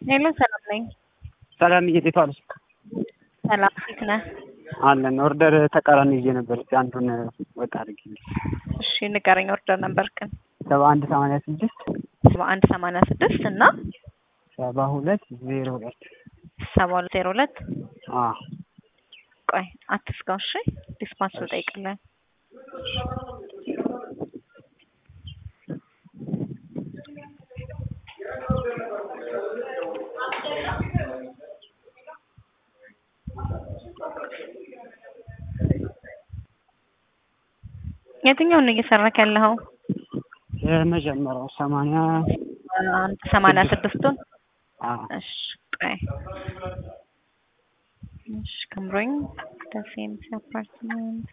ሄሎ ሰላም ነኝ። ሰላም እንዴት ዋልሽ? ሰላም ፊት ነህ? አለን ኦርደር ተቃራኒ ይዤ ነበር። እስኪ አንዱን ወጣ አድርጊልኝ። እሺ ንገረኝ። ኦርደር ነበርክን? ሰባ አንድ ሰማንያ ስድስት ሰባ አንድ ሰማንያ ስድስት እና ሰባ ሁለት ዜሮ ሁለት ሰባ ሁለት ዜሮ ሁለት አዎ ቆይ አትስጋው። እሺ ዲስፓንስ ልጠይቅልህ። የትኛውን ነው እየሰራክ ያለኸው? የመጀመሪያው ሰማንያ አንድ ሰማንያ ስድስቱን አዎ እሺ ቆይ እሺ ከምሮኝ ደሴ ኤምሲ አፓርትመንት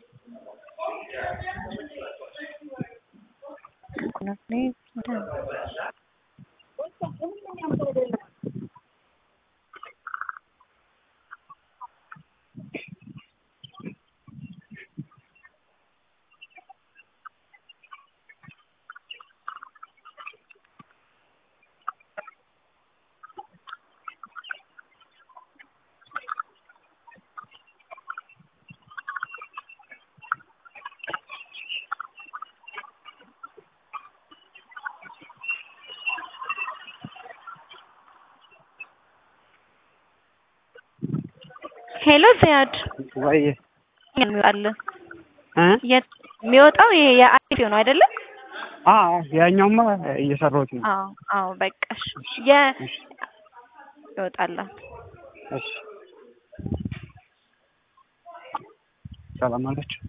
ሄሎ ዚያድ ወይ የሚወጣልህ እ የት የሚወጣው ይሄ የአይፒ ነው አይደለ? አዎ ያኛውማ እየሰራሁት ነው። አዎ አዎ በቃሽ። የ ይወጣላል። እሺ ሰላም አለች።